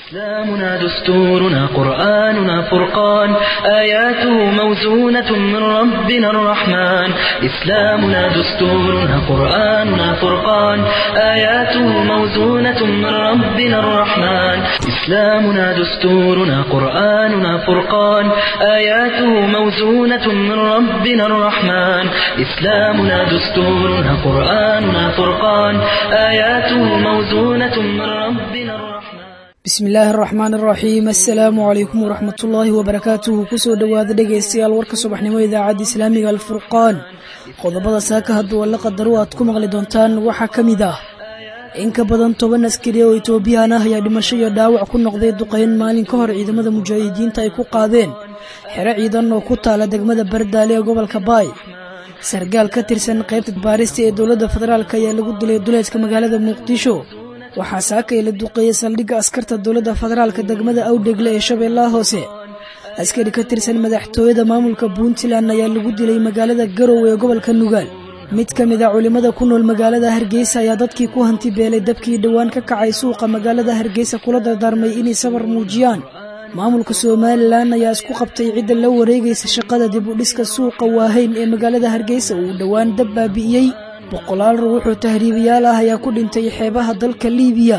إسلامنا دستورنا قرآننا فرقان آياته موزونة من ربنا الرحمن إسلامنا دستورنا قرآننا فرقان آياته موزونة من ربنا الرحمن إسلامنا دستورنا قرآننا فرقان آياته موزونة من ربنا الرحمن إسلامنا دستورنا قرآننا فرقان آياته موزونة من ربنا الرحمن bismi illaahi araxmaan araxiim assalaamu calaykum waraxmatullaahi wabarakaatuhu kusoo dhowaada dhegaystayaal warka subaxnimo idaacadda islaamiga alfurqaan qodobada saaka hadduu alla qadaro aad ku maqli doontaan waxaa ka mid ah in ka badan toban askari oo etoobiyaan ah ayaa dhimasho iyo dhaawac ku noqday duqayn maalin ka hor ciidamada mujaahidiinta ay ku qaadeen xero ciidan oo ku taala degmada bardaale ee gobolka baay sargaal ka tirsan qaybta baarista ee dowladda federaalk ayaa lagu dilay duleedka magaalada muqdisho waxaa saakay la duqeeyey saldhigga askarta dowladda federaalka degmada awdhegle ee shabeellaha hoose askari ka tirsan madaxtooyada maamulka puntland ayaa lagu dilay magaalada garow ee gobolka nugaal mid ka mid a culimmada ku nool magaalada hargeysa ayaa dadkii ku hanti beelay dabkii dhowaan ka kacay suuqa magaalada hargeysa kula dardaarmay inay sabar muujiyaan maamulka somalilan ayaa isku qabtay cidda la wareegaysa shaqada dib u dhiska suuqa waaheyn ee magaalada hargeysa uu dhowaan dab baabi'iyey boqolaal ruuxoo tahriibayaal ah ayaa ku dhintay xeebaha dalka liibiya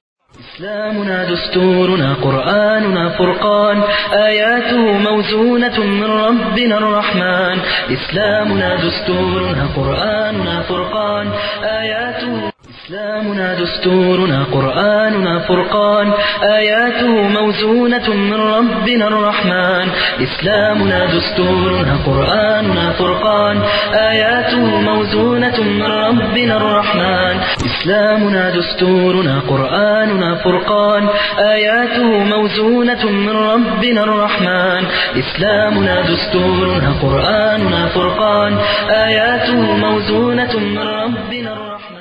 إسلامنا دستورنا قرآننا فرقان آياته موزونة من ربنا الرحمن إسلامنا دستورنا قرآننا فرقان آياته إسلامنا دستورنا قرآننا فرقان آياته موزونة من ربنا الرحمن إسلامنا دستورنا قرآننا فرقان آياته موزونة من ربنا الرحمن إسلامنا دستورنا قرآننا فرقان آياته موزونة من ربنا الرحمن إسلامنا دستورنا قرآننا فرقان آياته موزونة من ربنا الرحمن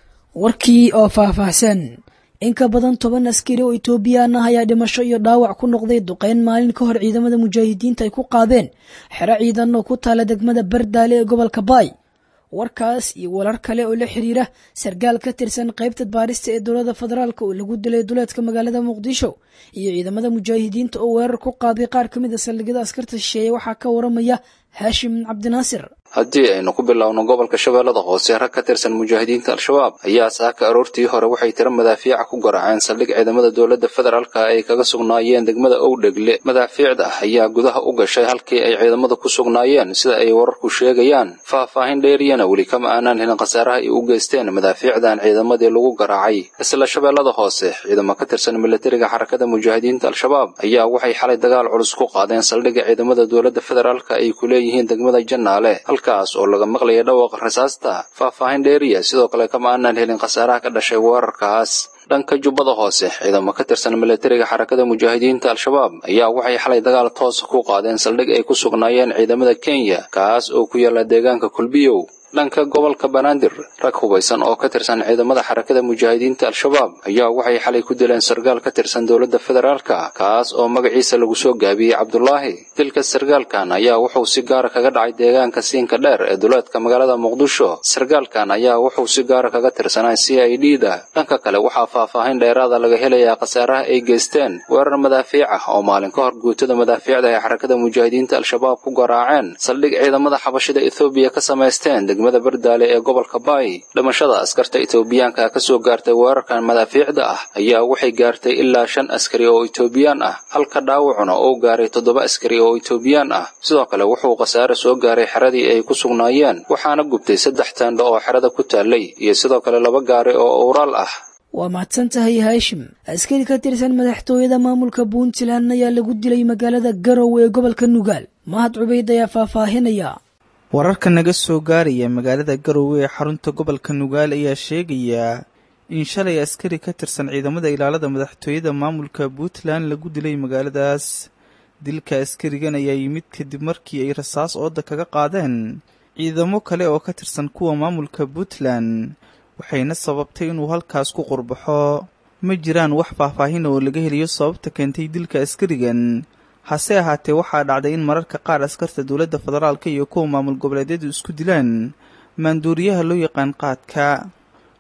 warkii oo faahfaahsan in ka badan toban askari oo etoobiyaan ah ayaa dhimasho iyo dhaawac ku noqday duqeyn maalin ka hor ciidamada mujaahidiinta ay ku qaadeen xero ciidan oo ku taala degmada bardaale ee gobolka baay warkaas iyo warar kale oo la xiriira sargaal ka tirsan qaybta baarista ee dowladda federaalk oo lagu dilay duleedka magaalada muqdisho iyo ciidamada mujaahidiinta oo weerar ku qaaday qaar ka mid a saldhigyada askarta shisheeye waxaa ka waramaya haashim cabdinaasir haddii aynu ku bilowno gobolka shabeellada hoose rag ka tirsan mujaahidiinta al-shabaab ayaa saaka aroortii hore waxay tiro madaafiica ku garaaceen saldhig ciidamada dowladda federaalka ay kaga sugnaayeen degmada owdhegle madaafiicda ayaa gudaha u gashay halkii ay ciidamada ku sugnaayeen sida ay wararku sheegayaan faahfaahin dheeriyana weli kama aanaan helin khasaaraha ay u geysteen madaafiicdan ciidamadii lagu garaacay isla shabeellada hoose ciidamo ka tirsan militariga xarakada mujaahidiinta al-shabaab ayaa waxay xalay dagaal culus ku qaadeen saldhigga ciidamada dowladda federaalka ay ku leeyihiin degmada jannaale halkaas oo laga maqlaya dhawaaqa rasaasta faahfaahin dheeriya sidoo kale kama aanaan helin khasaaraha ka dhashay weerarkaas dhanka jubbada hoose ciidamo ka tirsan militariga xarakada mujaahidiinta al-shabaab ayaa waxay xalay dagaal toosa ku qaadeen saldhig ay ku sugnaayeen ciidamada kenya kaas oo ku yaala deegaanka kulbiyow dhanka gobolka banaadir rag hubaysan oo ka tirsan ciidamada xarakada mujaahidiinta al-shabaab ayaa waxay xalay ku dileen sargaal ka tirsan dowladda federaalka kaas oo magaciisa lagu soo gaabiyey cabdulaahi dilka sargaalkan ayaa wuxuu si gaara kaga dhacay deegaanka siinka dheer ee duleedka magaalada muqdisho sargaalkan ayaa wuxuu si gaara kaga tirsanaa c i d da dhanka kale waxaa faahfaahin dheeraada laga helayaa khasaaraha ay geysteen weerar madaafiic ah oo maalin ka hor guutada madaafiicda ee xarakada mujaahidiinta al-shabaab ku garaaceen saldhig ciidamada xabashida ethoobiya ka samaysteen degmada bardaale ee gobolka baay dhimashada askarta etoobiyaanka ka soo gaartay weerarkan madaafiicda ah ayaa waxay gaartay ilaa shan askari oo etoobiyaan ah halka dhaawacuna uu gaaray toddoba askari oo etoobiyaan ah sidoo kale wuxuu khasaare soo gaaray xeradii ay ku sugnaayeen waxaana gubtay saddex taandho oo xerada ku taallay iyo sidoo kale laba gaari oo owraal ah waa mahadsan tahay haashim askari ka tirsan madaxtooyada maamulka puntland ayaa lagu dilay magaalada garow ee gobolka nugaal mahad cubayd ayaa faahfaahinaya wararka naga soo gaaraya magaalada garowe ee xarunta gobolka nugaal ayaa sheegaya in shalay askari ka tirsan ciidamada ilaalada madaxtooyada maamulka puntland lagu dilay magaaladaas dilka askarigan ayaa yimid kadib markii ay rasaas ooda kaga qaadeen ciidamo kale oo ka tirsan kuwa maamulka puntland waxayna sababtay inuu halkaas ku qurbaxo ma jiraan wax faahfaahin oo laga heliyo sababta keentay dilka askarigan hase ahaatee waxaa dhacday in mararka qaar askarta dowladda federaalka iyo kuwa maamul goboleedyadu isku dilaan maanduuriyaha loo yaqaan qaadka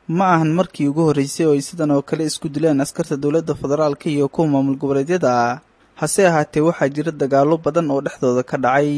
ma ahan markii ugu horreysay oo ay sidan oo kale isku dileen askarta dowladda federaalka iyo kuwa maamul goboleedyada hase ahaatee waxaa jira dagaallo badan oo dhexdooda ka dhacay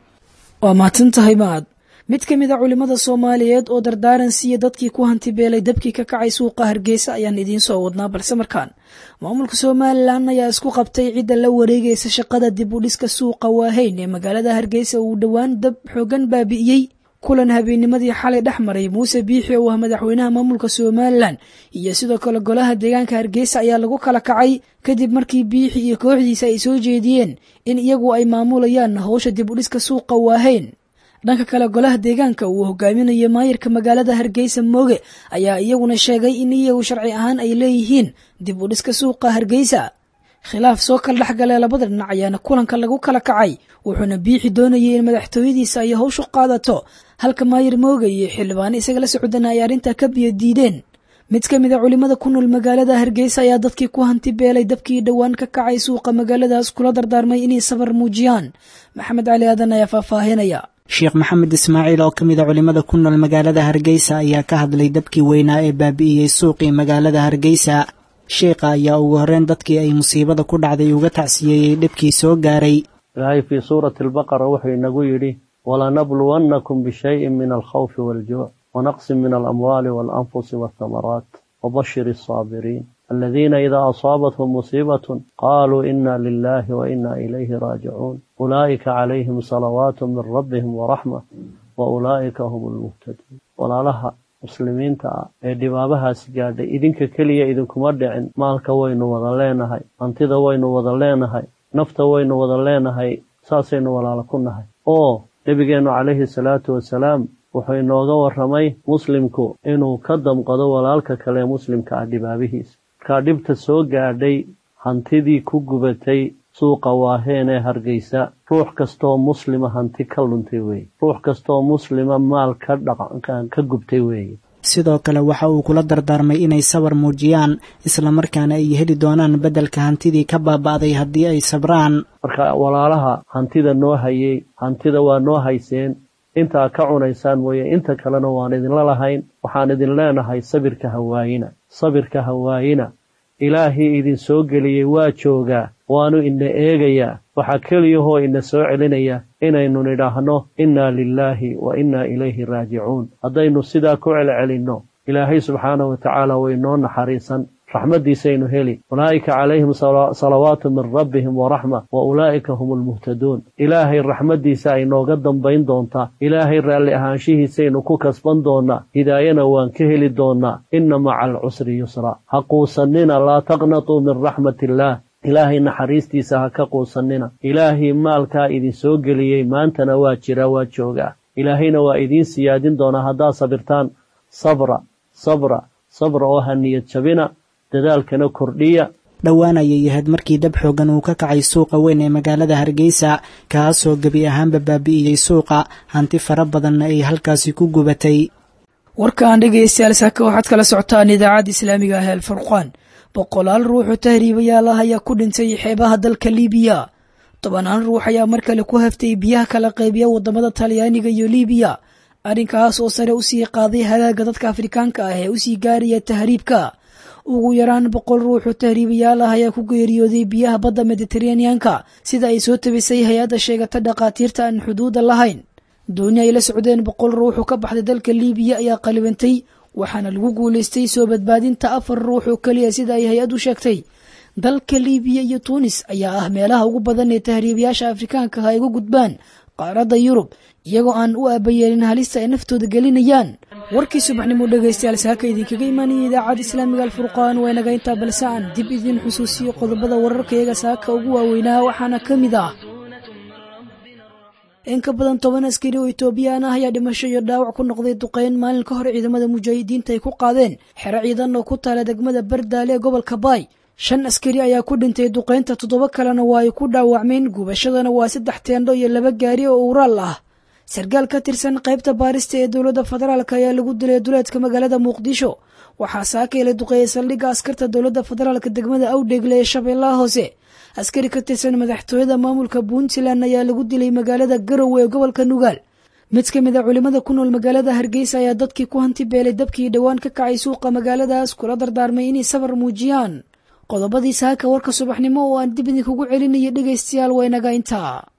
waa mahadsan tahay maad mid ka mid a culimmada soomaaliyeed oo dardaaran siiya dadkii ku hantibeelay dabkii ka kacay suuqa hargeysa ayaan idiin soo wadnaa balse markaan maamulka somalilan ayaa isku qabtay cidda la wareegaysa shaqada dib u dhiska suuqa waaheyn ee magaalada hargeysa uu dhowaan dab xoogan baabi'iyey kulan habeennimadii xalay dhex maray muuse biixi oo ah madaxweynaha maamulka somalilan iyo sidoo kale golaha deegaanka hargeysa ayaa lagu kala kacay kadib markii biixi iyo kooxdiisa ay soo jeediyeen in iyagu ay maamulayaan howsha dib u dhiska suuqa waaheyn dhanka kale golaha deegaanka uu hogaaminayo maayirka magaalada hargeysa mooge ayaa iyaguna sheegay in iyagu sharci ahaan ay leeyihiin dib u dhiska suuqa hargeysa khilaaf soo kala dhexgalee labada dhinac ayaana kulanka lagu kala kacay wuxuuna biixi doonayay in madaxtooyadiisa ay howshu qaadato halka maayir mooge iyo xildhibaano isaga la socdana ay arrintaa ka biyo diideen mid ka mid a culimmada ku nool magaalada hargeysa ayaa dadkii ku hanti beelay dabkii dhowaan ka kacay suuqa magaaladaas kula dardaarmay inay sabar muujiyaan maxamed cali aadan ayaa faahfaahinaya sheekh maxamed ismaaciil oo ka mid a culimmada ku nool magaalada hargeysa ayaa ka hadlay dabkii weynaa ee baabi'iyey suuqii magaalada hargeysa sheekha ayaa ugu horreyn dadkii ay musiibada ku dhacday uga tacsiyeeyey dhibkii soo gaaray ilaahay fii suurati albaqara wuxuu inagu yidhi walanabluwannakum bishayin min alkhawfi waaljuuc wanaqsin min alamwaali waalanfusi waalthamaraat wabashir alsaabiriin aladiina idaa asaabathum musiibatun qaaluu ina lilahi wa ina ilayhi raajicuun ulaa'ika calayhim salawaatu min rabbihim waraxma wa ulaa'ika hum almuhtaduun walaalaha muslimiinta ah ee dhibaabahaasi gaadhay idinka keliya idinkuma dhicin maalka waynu wada leenahay hantida waynu wada leenahay nafta waynu wada leenahay saasaynu walaalo ku nahay oo nebigeennu calayhi salaatu wasalaam wuxuu inooga warramay muslimku inuu ka damqado walaalka kale ee muslimka ah dhibaabihiisa markaa dhibta soo gaadhay hantidii ku gubatay suuqa waaheen ee hargeysa ruux kastooo muslima hanti ka luntay weeye ruux kastooo muslima maal ka dhaqan ka gubtay weeye sidoo kale waxa uu kula dardaarmay inay sabar muujiyaan islamarkaana ay heli doonaan beddelka hantidii ka baaba'day haddii ay sabraan marka walaalaha hantida noo hayey hantida waa noo hayseen intaa ka cunaysaan mooye inta kalena waan idinla lahayn waxaan idin leenahay sabirka hawaayina sabirka hawaayina ilaahii idin soo geliyey waa joogaa waanu ina eegayaa waxaa keliyahoo ina soo celinaya inaynu nidhaahno innaa lilaahi wa innaa ilayhi raajicuun haddaynu sidaa ku celcelinno ilaahay subxaanahu wa tacaala way noo naxariisan raxmaddiisaynu heli ulaa'ika calayhim salawaatu min rabbihim waraxma wa ulaa'ika hum almuhtaduun ilaahay raxmaddiisa ay nooga dambayn doontaa ilaahay raalli ahaanshihiisaynu ku kasban doonnaa hidaayana waan ka heli doonnaa inna maca alcusri yusra ha quusannina laa taqnatuu min raxmati illaah ilaahay naxariistiisa ha ka quusannina ilaahii maalkaa idin soo geliyey maantana waa jiraa waa joogaa ilaahayna waa idiin siyaadin doonaa haddaad sabirtaan sabra sabra sabra oo ha niyad jabina dadaalkana kordhiya dhowaan ayay ahayd markii dab xoogan uu ka kacay suuqa weyn ee magaalada hargeysa kaasoo gebi ahaanba baabi'iyey suuqa hanti fara badanna ay halkaasi ku gubatay warkaan dhegaystayaal saaka waxaad kala socotaan idaacadda islaamiga ah alfurqaan boqolaal ruuxoo tahriibayaal ah ayaa ku dhintay xeebaha dalka liibiya tobanaan ruux ayaa mar kale ku haftay biyaha kala qaybiya wadamada talyaaniga iyo liibiya arrinkaas oo sare usii qaaday hagaaga dadka afrikaanka ah ee usii gaaraya tahriibka ugu yaraan boqol ruuxoo tahriibayaal ah ayaa ku geeriyooday biyaha badda mediteraneanka sida ay soo tabisay hay-adda sheegata dhakhaatiirta aan xuduuda lahayn dooni ay la socdeen boqol ruuxoo ka baxday dalka liibiya ayaa qalibantay waxaana lagu guulaystay soo badbaadinta afar ruux oo keliya sida ay hay-addu sheegtay dalka liibiya iyo tuunis ayaa ah meelaha ugu badan ee tahriibayaasha afrikaanka ah ay uga gudbaan qaaradda yurub iyagoo aan u aabayeelin halista ay naftooda gelinayaan warkii subaxnimo dhegaystayaal saaka idinkaga imaanaya idaacadda islaamiga alfurqaan waa inaga intaa balse aan dib idiin xusuusiyo qodobada wararkayaga saaka ugu waaweynaa waxaana ka mid ah in ka badan toban askari oo etoobiyaan ah ayaa dhimasho iyo dhaawac ku noqday duqeyn maalin ka hor ciidamada mujaahidiinta ay ku qaadeen xero ciidan oo ku taala degmada bardaale ee gobolka baay shan askari ayaa ku dhintay duqeynta toddoba kalena waa ay ku dhaawacmeen gubashadana waa saddex teendho iyo laba gaari oo uuraal ah sarkaal ka tirsan qaybta baarista ee dowladda federaalk ayaa lagu dilay duleedka magaalada muqdisho waxaa saakeela duqeeyay saldhigga askarta dowladda federaalk degmada awdheegle ee shabeellaha hoose askari ka tirsan madaxtooyada maamulka puntland ayaa lagu dilay magaalada garowe ee gobolka nugaal mid ka mid a culimmada ku nool magaalada hargeysa ayaa dadkii ku hanti beelay dabkii dhowaan ka kacay suuqa magaaladaas kula dardaarmay inay sabar muujiyaan qodobadii saaka warka subaxnimo oo aan dib idinkugu celinaya dhegaystayaal waynaga intaa